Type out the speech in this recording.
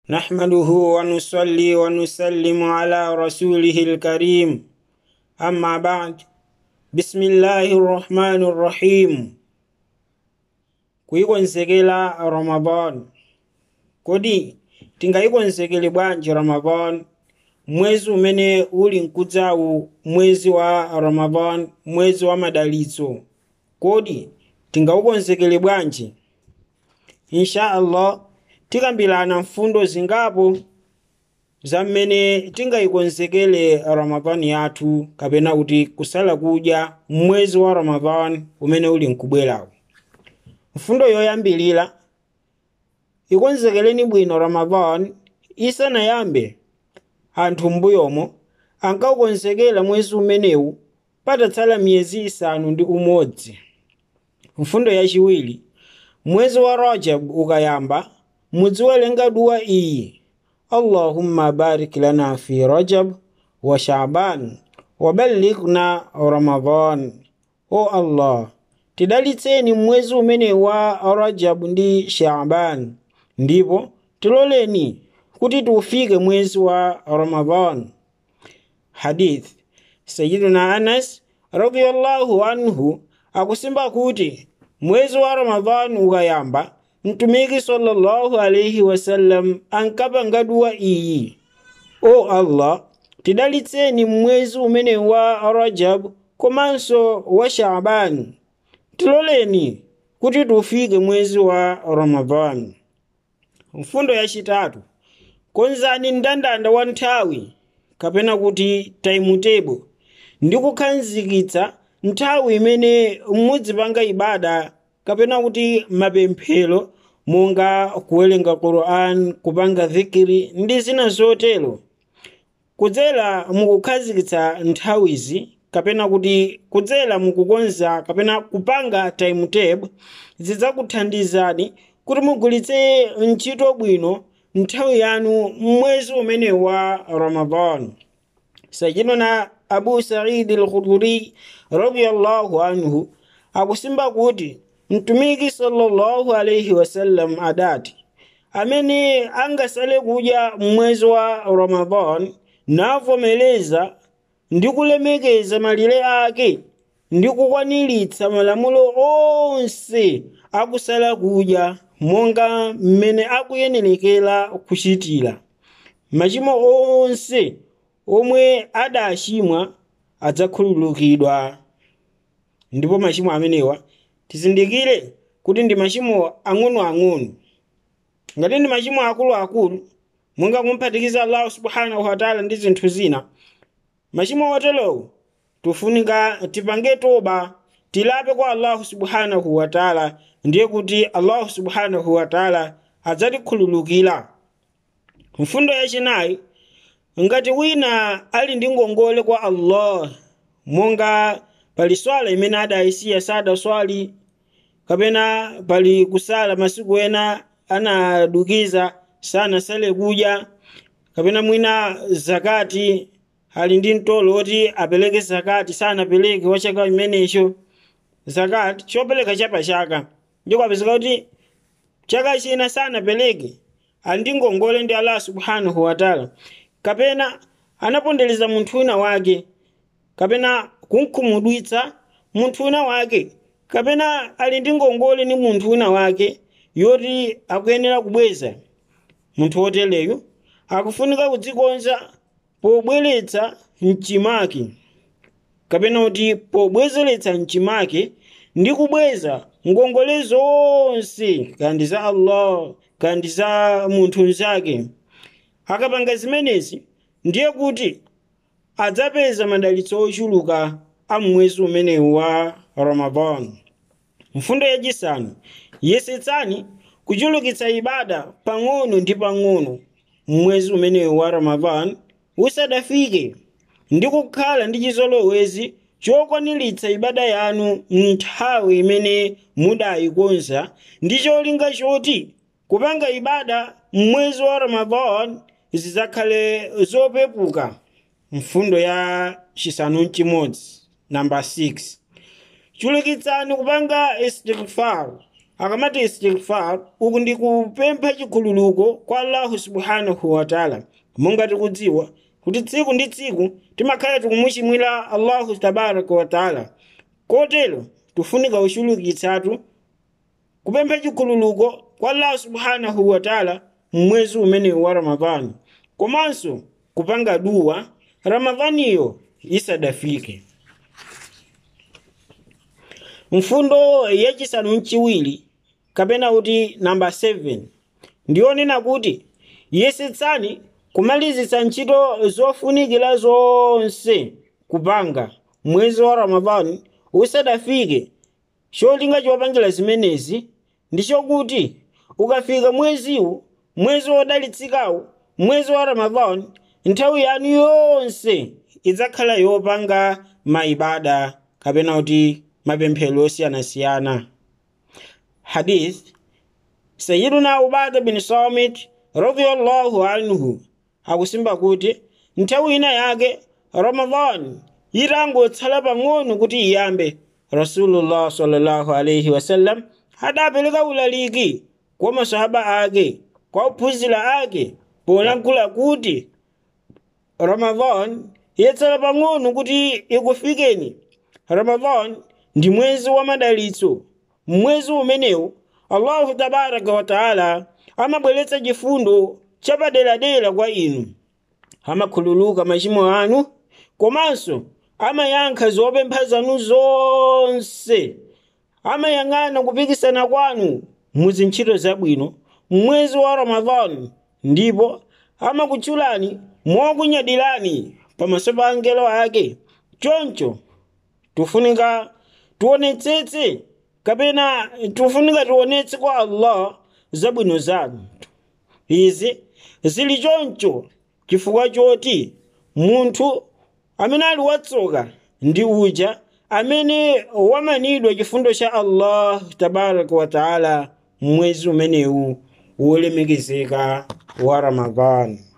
نحمده ونصلي ونسلم على رسوله الكريم أما بعد بسم الله الرحمن الرحيم kuyikonzekela ramadan kodi tingayikonzekele bwanji ramadan mwezi umene uli mkudzawu mwezi wa ramadan mwezi wa madalitso kodi tingawukonzekele bwanji insha allah tikambirana mfundo zingapo za mmene tingayikonzekele ramadani yathu kapena kuti kusala kudya mwezi wa ramadani umene uli mkubwerawu mfundo yoyambilira ikonzekeleni bwino ramadani isanayambe anthu m'mbuyomo ankawukonzekera mwezi umenewu patatsala miyezi isanu ndi umodzi mfundo yachiwiri mwezi wa rajab ukayamba mudziwerenga duwa iyi allahumma barik lana fi rajab wa shaban waballighna ramadan o allah tidalitseni mwezi umene wa rajab ndi shaban ndipo tiloleni kuti tiufike mwezi wa ramadan hadith sayiduna anas radiyallahu anhu akusimba kuti mwezi wa ramadan ukayamba mtumiki sallallahu alaihi wasallam ankapanga duwa iyi o allah tidalitseni mwezi umene wa rajab komanso wa shaban tiloleni kuti tufike mwezi wa ramadan mfundo yachitatu konzani mndandanda wa nthawi kapena kuti timetable ndi kukhazikitsa nthawi imene mudzipanga ibada kapena kuti mapemphero monga kuwerenga quran kupanga dhikiri ndi zina zotero kudzera mukukhazikitsa nthawizi kapena kuti kudzera mukukonza kapena kupanga timetable zidzakuthandizani kuti mugulitse ntchito bwino nthawi yanu mwezi umene wa ramadan sajiduna abu saidi al-khuduri radiyallahu anhu akusimba kuti mtumiki sallallahu alaihi wasallam adati amene angasale kudya mwezi wa ramadan navomereza ndi kulemekeza malire ake ndi kukwaniritsa malamulo onse akusala kudya monga mmene akuyenerekera kuchitira machimo onse omwe adachimwa adzakhululukidwa ndipo machimo amenewa tizindikire kuti ndi machimo ang'onoang'ono ngati ndi machimo akuluakulu monga kumphatikiza allahu subhanahu wataala ndi zinthu zina machimo oterowo tufunika tipange toba tilape kwa allahu subhanahu wataala ndiye kuti allahu subhanahu wataala adzatikhululukira mfundo yachinayi ngati wina ali ndi ngongole kwa allah monga pali swala imene adayisiya sadaswali kapena pali kusala masiku ena anadukiza sanasale kudya kapena mwina zakati ali ndi mtolo woti apereke zakati sanapereke wa chaka chimenecho zakati chopereka chapachaka ndiko apezeka kuti chaka china sanapereke ali ndi ngongole ndi allah subhanahu wataala kapena anapondereza munthu wina wake kapena kunkhumudwitsa munthu wina wake kapena ali ndi ngongole ni munthu wina wake yoti akuyenera kubweza munthu woteleyo akufunika kudzikonza pobweretsa mchimake kapena kuti pobwezeretsa mchimake ndi kubweza ngongole zonse kandi za allah kandi za munthu mzake akapanga zimenezi ndiye kuti adzapeza madalitso ochuluka a mwezi umenewu wa ramadan mfundo yachisanu yesetsani kuchulukitsa ibada pang'ono ndi pang'ono mwezi umenewu wa ramadan usadafike ndi kukhala ndi chizolowezi chokwaniritsa ibada yanu nthawi imene mudayikonza ndi cholinga choti kupanga ibada mwezi wa ramadan zidzakhale zopepuka mfundo ya chisanu mchimodzi namba 6 chulukitsani kupanga istighfar akamati istighfar uku ndi kupempha chikhululuko kwa allahu subhanahu wataala monga tikudziwa kuti tsiku ndi tsiku timakhala tikumuchimwira allahu tabaraka wataala kotero tifunika kuchulukitsatu kupempha chikhululuko kwa allahu subhanahu wataala mmwezi umenewu wa ramadhani komanso kupanga duwa ramadhaniyo isadafike mfundo yachisanu mchiwiri kapena kuti namba 7 ndiyonena kuti yesetsani kumalizitsa ntchito zofunikira zonse kupanga mwezi wa ramadhani usadafike cholinga chopangira zimenezi ndi chokuti ukafika mweziwu mwezi wodalitsikawu mwezi wa ramadhani nthawi yanu yonse idzakhala yopanga maibada kapena kuti mapemphero osiyanasiyana hadith sayiduna ubada bin samit radiyallahu anhu akusimba kuti nthawi ina yake ramadhan itangotsala pang'ono kuti iyambe rasulullah sallallahu alaihi wasallam adapereka ulaliki kwa masahaba ake kwa ophunzira ake polankhula kuti ramadhan yatsala pang'ono kuti ikufikeni ramadhan ndi mwezi wa madalitso mwezi umenewu allahu tabaraka wataala amabweretsa chifundo chapaderadera kwa inu amakhululuka machimo anu komanso amayankha zopempha zanu zonse amayang'ana kupikisana kwanu muzintchito zabwino mwezi wa ramadhani ndipo amakutchulani mokunyadirani pamaso pa angelo ake choncho tufunika tionetsetse kapena tufunika tionetse kwa allah zabwino zanu izi zili choncho chifukwa choti munthu amene ali watsoka ndi uja amene wamanidwa chifundo cha allah tabaraka wataala mwezi umenewu wolemekezeka wa ramadhani